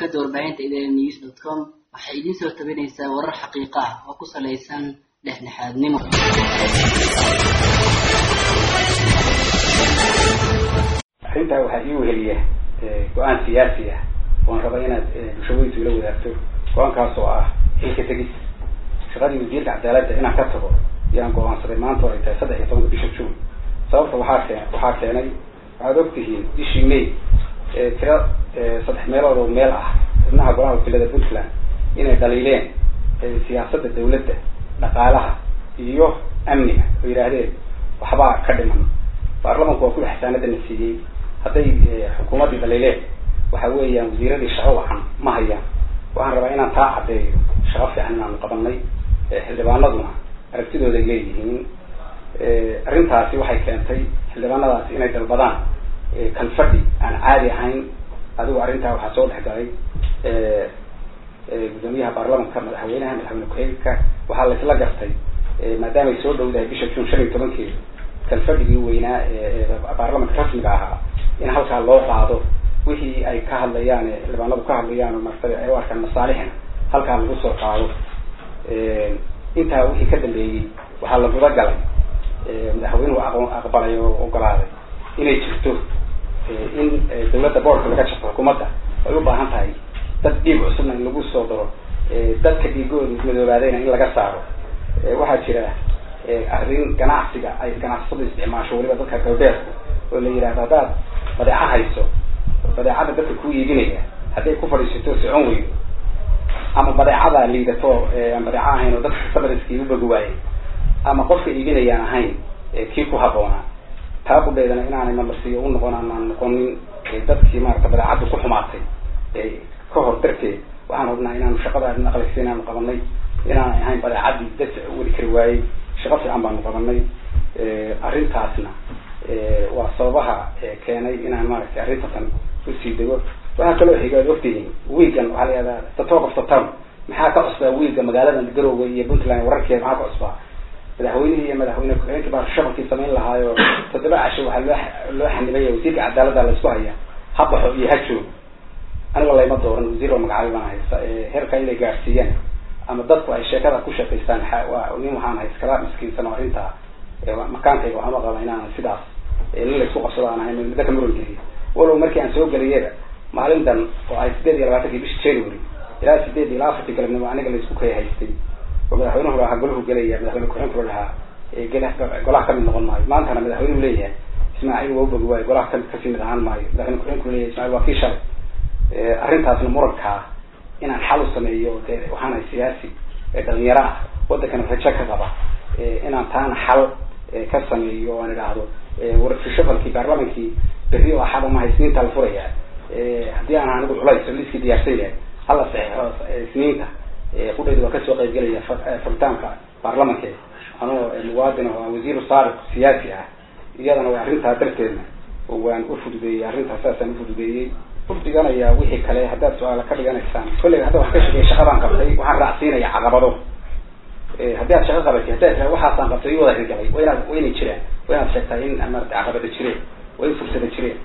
shabakada warbaahinta idn news dot com waxay idiin soo tabinaysaa warar xaqiiqa ah oo ku salaysan dhexdhexaadnimo arrintaa waxaa ii weheliya go-aan siyaasi ah oon raba inaad bulshaweytu ila wadaagto go-aankaas oo ah xilka tegis shaqadii wasiirka cadaaladda inaan ka tago yaan go-aansaday maanta oo ay tahay saddex iyo tobanka bisha june sababta waxaa keen waxaa keenay waxaad ogtihiin bishii may tira saddex meelood oo meel ah xubnaha golaha wakiilada puntland inay dhaliileen siyaasadda dawladda dhaqaalaha iyo amniga oo yidhaahdeen waxbaa ka dhiman baarlamanku waa kuwa xasaanadana siiyey hadday xukuumaddii dhaliileen waxa weeyaan wasiiradii shaqo wacan ma hayaan waxaan rabaa inaan taa caddeeyo shaqo fiican inaanu qabanay xildhibaanaduna aragtidooda ay leeyihiin arrintaasi waxay keentay xildhibaanadaasi inay dalbadaan kalfadhi aan caadi ahayn adigu arrintaa waxaa soo dhex galay gudoomiyaha baarlamanka madaxweynaha madaxweyne ku-xigeenka waxaa la isla gartay maadaama ay soo dhowdahay bisha june shan iyo tobankeeda kalfadhigii weynaa ee baarlamanka rasmiga ahaa in halkaa loo qaado wixii ay ka hadlayaan xildhibaanadu ka hadlayaan martaba ay u arkaan masaalixna halkaa lagu soo qaado intaa wixii ka dambeeyey waxaa la guda galay madaxweynuhu aqbalay oo ogolaaday inay jirto in dawladda boorka laga jarto xukuumadda ay u baahan tahay dad dhiig cusubna in lagu soo daro dadka dhiigooda madoobaadayna in laga saaro waxaa jira arrin ganacsiga ay ganacsadu isticmaasho weliba dadka galbeedku oo la yidhahdo haddaad badeeco hayso badeecada dadka ku iibinaya hadday ku fadhiisato socon weydo ama badeecada liidato aan badeeco ahayn oo dadka sabariskii u bogi waayey ama qofka iibinayaan ahayn kii ku haboonaa taa qudheedana inaanay mamarsiyo u noqon aanaan noqonin dadkii maarata badeecadda ku xumaatay ka hor darteed waxaan hubnaa inaanu shaqada naqlisi inaanu qabanay inaanay ahayn badeecadii dad weli kari waayey shaqo fiican baanu qabanay arrintaasna waa sababaha keenay inaan maaragtay arrintatan usii dego waxaa kaloo xiga ad ogtihiin wiigan waxaa la yihahdaa the talk of the town maxaa ka cusbaa wiiga magaalada garoowe iyo puntland wararkeeda maxaa ka cusbaa madaxweynihii iyo madaxweyne ku-xigeenkii baa shabalkii samayn lahaayo toddoba casho waxaa loo loo xanibaya wasiirka cadaaladda la isku haya ha baxo iyo ha joogo aniga layma dooran wasiir oo magacaabay baan haysta heerka inay gaadhsiiyaan ama dadku ay sheekada ku shaqaystaan waa nin waxaan hay iskala miskiinsan oo arrintaa makaankayga waxama qaba inaan sidaas nin laysku qabsado aan ahayn midda ka muran geliya walow markii aan soo geliyaba maalintan oo ay sideed iyo labaatankii bishi january ilaa sideed ilaa afartii galabnimo aniga laysku kay haystay oo madaxweynuhu lahaa golahu gelaya madaxweyne ku-xigeenku lahaa golaha kamid noqon maayo maantana madaxweynuhu leeyahay ismaaciil waa ubogi waayo golaha kamid kasii mid ahaan maayo madaxweyne ku-xigeenku leeyahay ismaaciil waa kii shalay arrintaasna murankaa inaan xal u sameeyo de waxaana siyaasi dhalinyaro ah wadankana rajo ka qaba inaan taana xal ka sameeyo aan idhaahdo warfishabalkii baarlamankii berri oo axad uma isniinta la furaya haddii aan anigu culays oo liiskii diyaarsan yahay hala saxeixo isniinta qudhayda waa kasoo qaybgelaya furitaanka baarlamanka anoo muwaadin oo wasiiru saariq siyaasi ah iyadana waa arrintaa darteedna waan ufududeeyey arrintaas saasaan ufududeeyey ufdiganaya wixii kale haddaad su-aala ka dhiganaysaan kolleyga hadda wax ka shaqeeya shaqadaan qabtay waxaan raacsiinaya caqabado haddii aad shaqo qabatay haddaad tira waxaasaan qabtay i wada hirgalay wa inaad wa inay jiraan wa inaad sheegtaa in maarata caqabada jireen waa in fursada jireen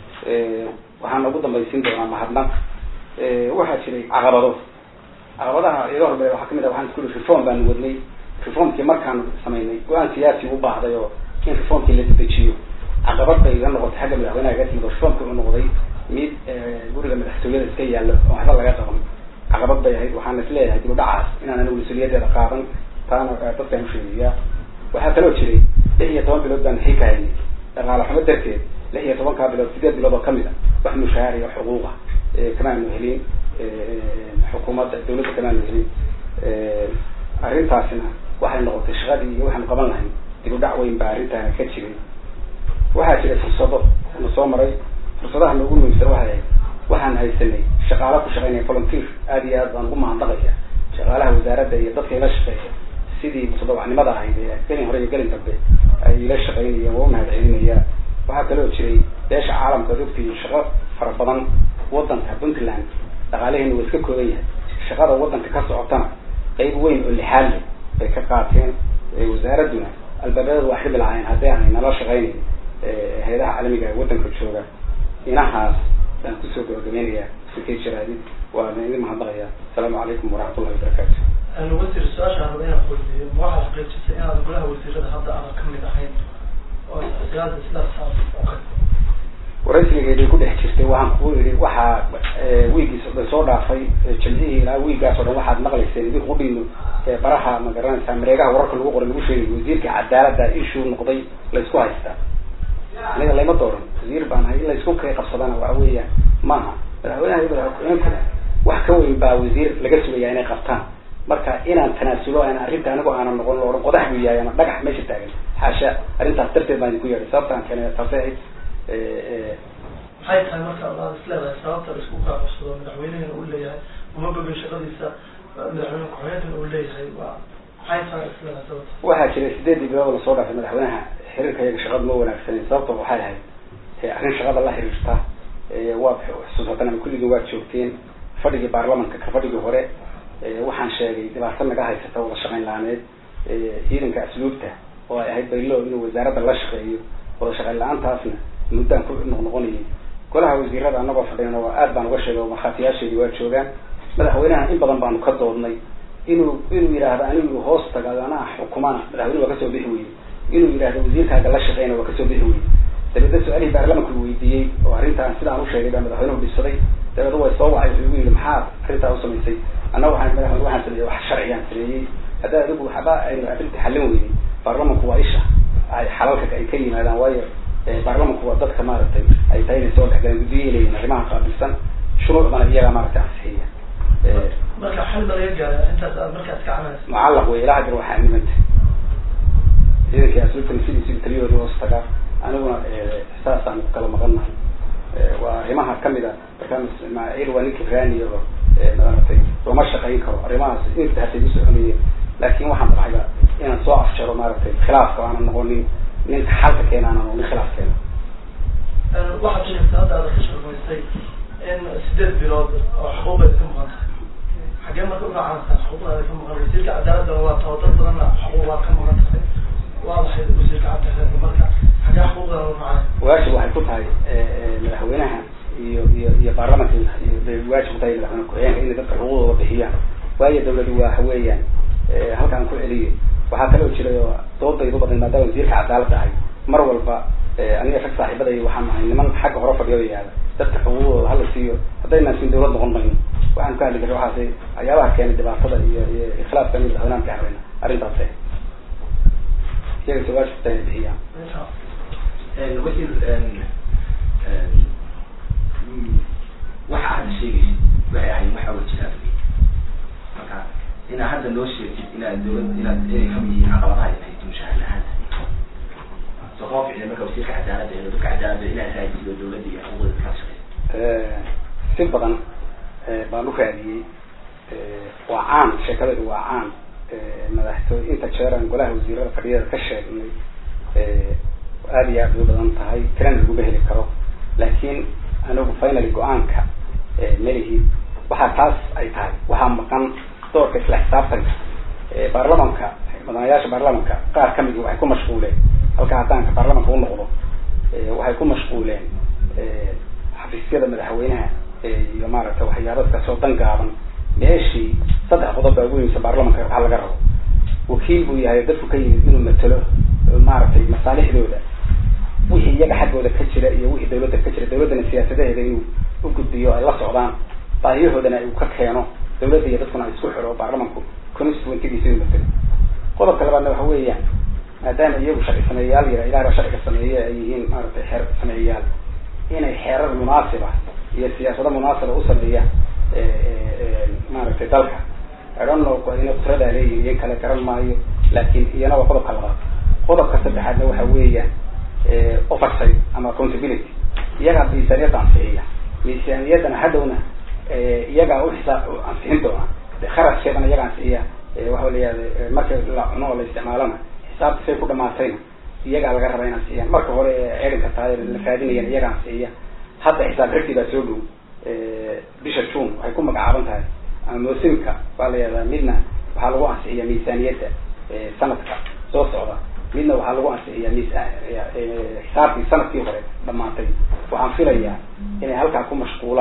waxaan ugu dambaysiin doonaa mahadnaq waxaa jiray caqabado caqabadaha iga hormey waxaa kamid ah waxaan isku ii reform baanu wadnay reformkii markaanu samaynay go-aan siyaasi u baahday oo in reformkii la dedejiyo caqabad bay iga noqotay xagga madaxweynaha iga timid oo reformkii u noqday mid guriga madaxtooyada iska yaallo oo waxba laga qaban caqabad bay ahayd waxaan is leeyahay dib u dhacaas inaan anigu mas-uuliyadeeda qaadan taana dadkaan usheegaya waxaa kaloo jiray lix iyo toban bilood baan xilka haynay dhaqaale xumo darteed lix iyo tobankaa bilood sideed bilood oo kamid a wax mushahaar iyo xuquuqa kamaanu helin xukuumadda dawladda kamaanu helin arrintaasina waxay noqotay shaqadii iyo waxaanu qaban lahayn dib u dhac weyn baa arrintaana ka jiray waxaa jiray fursado na soo maray fursadaha noogu muhiimsan waxay ahayd waxaan haysanay shaqaala ku shaqeynaya volunteer aada iyo aad baan ugu mahadnaqaya shaqaalaha wasaaradda iyo dadka ila shaqeeya sidii mutadawacnimada ahayd ee gelin hore iyo gelin dambe ay ila shaqeynayeen waa umahad celinaya waxaa kaloo jiray beesha caalamka ad ogtihiin shaqo fara badan wadanka puntland dhaqaalaheena waa iska kooban yahay shaqada wadanka ka socotana qeyb weyn oo lixaad leh bay ka qaateen wasaaradduna albaabadooda waa xirmi lahaayeen haddii aanay nala shaqeynayn hay-adaha caalamiga ee wadanka jooga inahaas baan kusoo gabagabaynayaa sikay jiraadid waana idin mahadnaqaya asalaamu calaykum waraxmatullahi wabarakaatu wasiir su-aasha raba inaan weydiiyo ma waxaad xaqiijisay inaad golaha wasiirada hadda aadan kamid ahayn oo siyaada islaas okay waraysigeeday ku dhex jirtay waxaan kugu yidhi waxaa wiigiis dhan soo dhaafay jimcihii ilaa wiigaas oo dhan waxaad maqlayseen idinku udhiino baraha ma garanaysaa mareegaha wararka lagu qoray lagu sheegay wasiirka cadaalada issue noqday laysku haystaa aniga layma dooran wasiir baan ahay in laysku kay qabsadana waxa weeyaan maaha madaxweynaha iyo madaxweynkuna wax ka weyn baa wasiir laga sugaya inay qabtaan marka inaan tanaasulo aan arrinta anigu aanan noqon lo odhan qodax buu yahay ama dhagax meesha taagan xaasha arrintaas darteed baan idinku yeedhay sababtaan keenay taasay ahayd maxay tahay marka adaad is leedahay sababta la isku kaa qabsado madaxweynehina uu leeyahay uma bogin shaqadiisa madaxweyne ku-xigeenkana uu leeyahay waa maxay tahay is leedahay sababta waxaa jiray sideedii bilood lasoo dhaafay madaxweynaha xiriirka iyaga shaqada ma wanaagsanen sababto waxay ahayd arrin shaqada la xiriirta waa xusuusatan ama kulligii waad joogteen fadhigii baarlamanka ka fadhigii hore waxaan sheegay dhibaato naga haysata wada shaqayn la-aaneed ciidanka asluubta oo ay ahayd baylo inuu wasaaradda la shaqeeyo wada shaqayn la-aantaasna muddaan ku noqnoqonayay golaha wasiirada anagoo fadhiyana waa aad baan uga sheegay oo markhaatiyaasheedii waa joogaan madaxweynaha in badan baanu ka doodnay inuu inuu yidhaahdo anigu hoos tagaado anaa xukumana madaxweyne waa kasoo bixi weyey inuu yidhahdo wasiirkaaga la shaqeyna waa kasoo bixi weyey dabeedna su-aalihii baarlamanka uu weydiiyey oo arrintaan sidaan u sheegay baa madaxweynuhu dhisaday dabeedna way soo wacay wuxuu igu yidhi maxaad arrintaa u samaysay anna waxaan madaxweyne waxaan sameeyey wax sharciyaan sameeyey haddaa adigu waxba aynu arrinta xallin weynay baarlamanku waa isha ay xalalka ay ka yimaadaan waayo baarlamanku waa dadka maaragtay ay tahay inay soo dhexgalaan guddiyo leeyihin arrimaha qaabilsan shuruucdana iyagaa maaragtay ansixiya marka xal ba laga gaara intaas aad markaas ka camaysa mucallaq wey ilaa hadir waxaa nimanta ciidankii asluubtana sidiisi taliyooda hoos tagaa aniguna saasaan ku kala maqannahay waa arrimaha kamid a markaa ismaaciil waa ninki raaniyo maaragtay looma shaqayn karo arrimahaas inta hatay u soconayeen laakin waxaan baxayba inaan soo afjaro maaragtay khilaafka aanan noqonin ninka xalka keena aanan noqonin khilaaf keena waxaad sheegtay hadda aad ka shaqaysay in sideed bilood oo xuquuqeed ka maqan tahay xagee marka uga caansan xuquuqdaada ka maqan wasiirka cadaaladana waa taho dad badanna xuquuq waa ka maqan tahay waa maxay wasiirka cadaaladda marka xagee xuquuqdaada uga caansan waajib waxay ku tahay madaxweynaha iyo iyo iyo baarlamanka bay waajib ku tahay madaxweyne ku-xigeenka inay dadka xuquuqdooda bixiyaan waayo dawladu waa weeyaan halkaan ku celiyo waxaa kaloo jiray oo doodaydu badan maadaama wasiirka cadaalad ahay mar walba aniga rag saaxiibaday waxaan nahay niman xagga hore fadhiyo yaada dadka xuquuqdooda hala siiyo haddaynaan siin dawlad noqon mayno waxaan ka hadli karna waxaas waxyaabaha keenay dhibaatada iyo iyo ikhilaafka in madaxweynahan ka hareyna arrintaas iyaga se waajib ku tahay inay bixiyaan wasiir waxa aad sheegaysid waxay ahayd wax awal jira marka inaad hadda noo sheegtid inaad dawlad inaad inay kamid yihiin caqabadaha in haysto mushaahar la-aanta so kuma ficna marka wasiirka cadaaladda iyo dadka cadaaladda inaad raadisid oo dawladda iyo xuquuqda kala shaqeysa si badan baan u raadiyey waa caan sheekadeedu waa caan madaxtooy inta jeeraan golaha wasiirada fadhiyada ka sheegnay aada iyo aad u badan tahay tirana laguma heli karo laakiin anigu finaly go-aanka melihi waxaa taas ay tahay waxaa maqan doorka isla xisaabtanka baarlamanka mudanayaasha baarlamanka qaar kamidi waxay ku mashquuleen halka haddaanka baarlamanka u noqdo waxay ku mashquuleen xafiisyada madaxweynaha iyo maaragtay waxyaabadkaasoo dan gaaban meeshii saddex qodob baa ugu yimisa baarlamanka waxaa laga rabo wakiil buu yahay dadku ka yimid inuu matelo maaragtay masaalixdooda wixii iyaga xaggooda ka jira iyo wixii dawladda ka jira dawladdana siyaasadaheeda inuu u gudbiyo ay la socdaan baahiyahoodana uu ka keeno dawladda iyo dadkuna ay isku xiro baarlamanku constituentygiisa inuu matelo qodobka labaadna waxa weeyaan maadaama iyagu sharci sameeyayaal yara ilaah baa sharciga sameeye ay yihiin maaragtay xeer sameeyayaal inay xeerar munaasiba iyo siyaasado munaasiba u sameeyaan maaragtay dalka idhanno ina kutradaa leeyihin iyan kale garan maayo laakin iyana waa qodobka labaad qodobka saddexaadna waxa weeyaan oversight ama accountability iyagaa miisaaniyadda ansixiya miisaaniyaddana hadhowna iyagaa uxisaa ansixin doona kharaskeedana iyaga ansixiya waxa layihahda marka la cuno oo la isticmaalana xisaabta say ku dhamaatayna iyagaa laga rabaa in ansixiyaan marka hore ceedinka tahay la raadinayaan iyaga ansixiya hadda xisaab xirkii baa soo dhow bisha june waxay ku magacaaban tahay ama moosimka waa la yihahdaa midna waxaa lagu ansixiyaa miisaaniyadda sanadka soo socda midna waxaa lagu ansixiyaa miisa xisaabtii sanadkii hore dhamaatay waxaan filayaa inay halkaa ku mashquulaan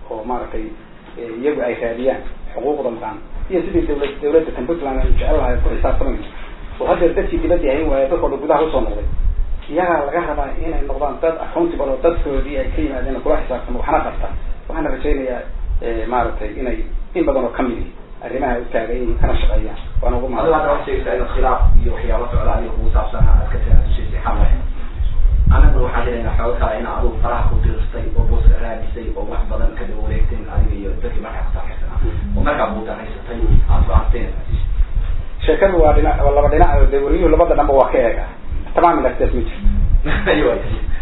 oo maaragtay iyagu ay raadiyaan xuquuqda maqan iyo sidii dawlad dawladda tan puntland aynu jecel lahay ku xisaabtamayno oo haddeer dadkii dibadii hayn waaya dadkoo dhan gudaha usoo noqday iyagaa laga rabaa inay noqdaan dad accountable oo dadkoodii ay ka yimaadeen kula xisaabtamo waxna qabta waxaana rajaynayaa maaragtay inay in badan oo kamid ihi arrimaha u taagan yihiin kana shaqeeyaan waana ugu adiga hadda waxaad sheegaysaa in khilaaf iyo waxyaabo socda adiga kugu saabsan aad ka tanaasushaysay xal lahayn anaguna waxaan jiraynaa xooga kale in adigu faraha ku diristay oo booska raadisay oo wax badan ka daba wareegteen adiga iyo dadkii markaa kusaabxaysanaa oo markaa buudanaysatay aad fahanteen sheekadu waa dhinac waa laba dhinac oo dee wariyuhu labada dhanba waa ka eega tamaam ilastaas ma jirto aywa